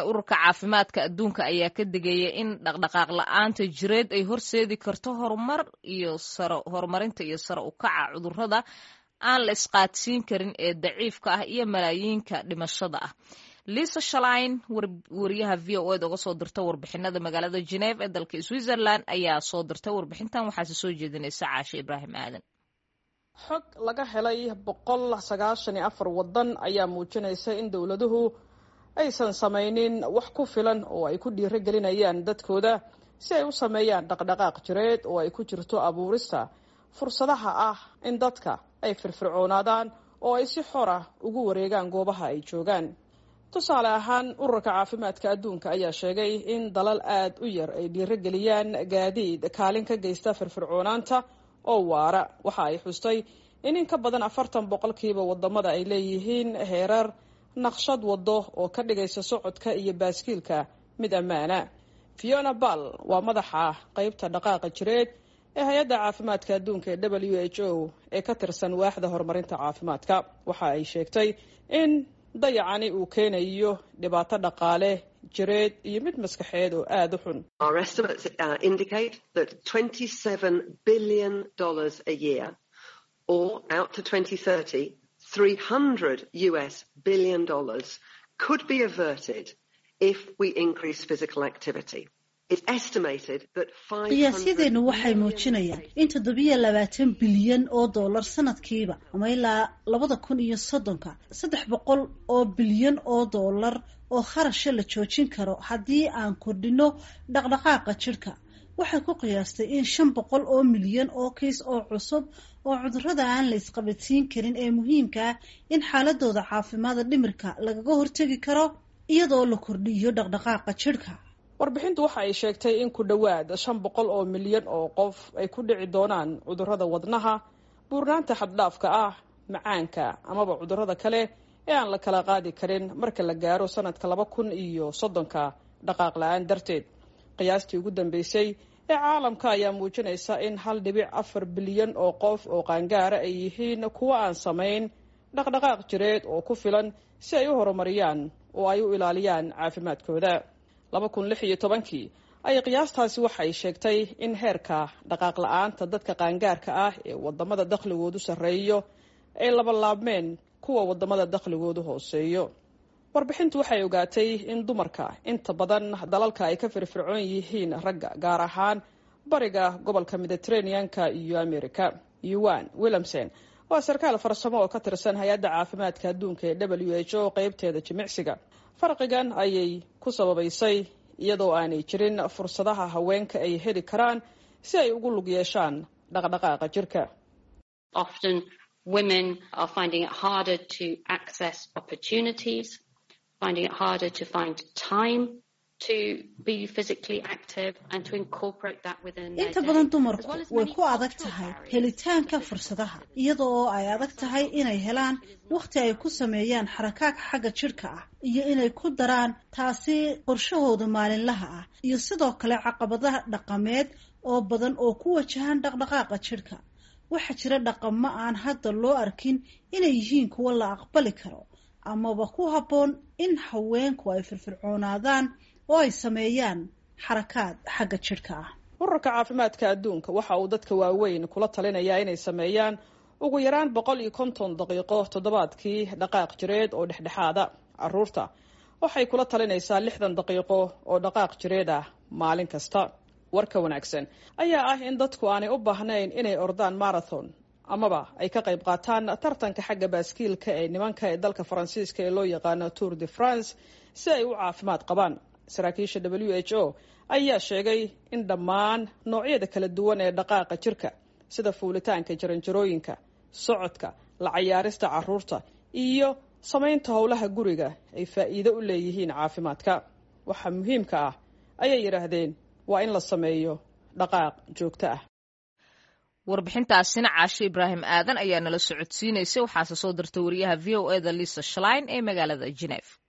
ururka caafimaadka adduunka ayaa ka digaya in dhaqdhaqaaq la-aanta jireed ay horseedi karto horumar iyo horumarinta iyo sare u kaca cudurrada aan la isqaadsiin karin ee daciifka ah iyo malaayiinka dhimashada ah liisa shalain wariyaha v o eda uga soo dirta warbixinada magaalada geneef ee dalka switzerland ayaa soo dirtay warbixintan waxaase soo jeedinaysa caashe ibraahim aadan xog laga helay boqol sagaashan iyo afar waddan ayaa muujinaysa in dowladuhu aysan samaynin wax ku filan oo ay ku dhiirogelinayaan dadkooda si ay u sameeyaan dhaqdhaqaaq jireed oo ay ku jirto abuurista fursadaha ah in dadka ay firfircoonaadaan oo ay si xor ah ugu wareegaan goobaha ay joogaan tusaale ahaan ururka caafimaadka adduunka ayaa sheegay in dalal aada u yar ay dhiirogeliyaan gaadiid kaalin ka geysta firfircoonaanta oo waara waxa ay xustay in in ka badan afartan boqolkiiba wadamada ay leeyihiin heerar naqshad wado oo ka dhigaysa socodka iyo baaskiilka mid ammaana fiona ball waa madaxa qeybta dhaqaaqa jireed ee hay-adda caafimaadka adduunka ee w h o ee ka tirsan waaxda horumarinta caafimaadka waxa ay sheegtay in dayacani uu keenayo dhibaato dhaqaale jireed iyo mid maskaxeed oo aada u xun or out to 2030, 300 US billion dollars could be averted if we increase physical activity. qiyaasyadeennu waxay muujinayaan in toddobiyo labaatan bilyan oo dollar sanadkiiba ama ilaa labada kun iyo soddonka saddex boqol oo bilyan oo dollar oo kharasha la joojin karo haddii aan kordhino dhaqdhaqaaqa jidhka waxay ku qiyaastay in shan boqol oo milyan oo kiis oo cusub oo cudurrada aan la isqabadsiin karin ee muhiimka ah in xaaladooda caafimaada dhimirka lagaga hortegi karo iyadoo la kordhiyo dhaqdhaqaaqa jidhka warbixintu waxa ay sheegtay in ku dhowaad shan boqol oo milyan oo qof ay ku dhici doonaan cudurrada wadnaha buurnaanta xaddhaafka ah macaanka amaba cudurrada kale ee aan la kala qaadi karin marka la gaaro sanadka laba kun iyo soddonka dhaqaaq la-aan darteed qiyaastii ugu dambeysay ee caalamka ayaa muujinaysa in hal dhibic afar bilyan oo qof oo qaangaara ay yihiin kuwo aan samayn dhaqdhaqaaq jireed oo ku filan si ay u horumariyaan oo ay u ilaaliyaan caafimaadkooda laba kun lix iyo tobankii ay qiyaastaasi waxay sheegtay in heerka dhaqaaq la-aanta dadka qaangaarka ah ee wadamada dakhligoodu sarreeyo ay labalaabmeen kuwa wadamada dakhligoodu hooseeyo warbixintu waxay ogaatay in dumarka inta badan dalalka ay ka firfircoon yihiin ragga gaar ahaan bariga gobolka mediterraneanka iyo america yuan williamson waa sarkaal farsamo oo ka tirsan hay-adda caafimaadka adduunka ee w h o qeybteeda jimicsiga farqigan ayay ku sababaysay iyadoo aanay jirin fursadaha haweenka ay heli karaan si ay ugu lug yeeshaan dhaqdhaqaaqa jirka inta badan dumarku way ku adag tahay helitaanka fursadaha iyada oo ay adag tahay inay helaan wakhti ay ku sameeyaan xarakaag xagga jidhka ah iyo inay ku daraan taasi qorshahooda maalinlaha ah iyo sidoo kale caqabadaha dhaqameed oo badan oo ku wajahan dhaqdhaqaaqa jidhka waxaa jira dhaqamo aan hadda loo arkin inay yihiin kuwo la aqbali karo amaba ku habboon in haweenku ay firfircoonaadaan oo ay sameeyaan xarakaad xagga jidhka ah ururka caafimaadka adduunka waxa uu dadka waaweyn kula talinayaa inay sameeyaan ugu yaraan boqol iyo konton daqiiqo toddobaadkii dhaqaaq jireed oo dhexdhexaada caruurta waxay kula talinaysaa lixdan daqiiqo oo dhaqaaq jireed ah maalin kasta warka wanaagsan ayaa ah in dadku aanay u baahnayn inay ordaan marathon amaba ay ka qayb qaataan tartanka xagga baaskiilka ee nimanka ee dalka faransiiska ee loo yaqaano tour de france si ay u caafimaad qabaan saraakiisha w h o ayaa sheegay in dhammaan noocyada kala duwan ee dhaqaaqa jirka sida fuulitaanka jaranjarooyinka socodka la cayaarista caruurta iyo samaynta howlaha guriga ay faa'iido u leeyihiin caafimaadka waxaa muhiimka ah ayay yidhaahdeen waa in la sameeyo dhaqaaq joogto ah warbixintaasina caashe ibraahim aadan ayaa nala socodsiinaysay waxaase soo dirtay wariyaha v o eda lisa shlein ee magaalada geneef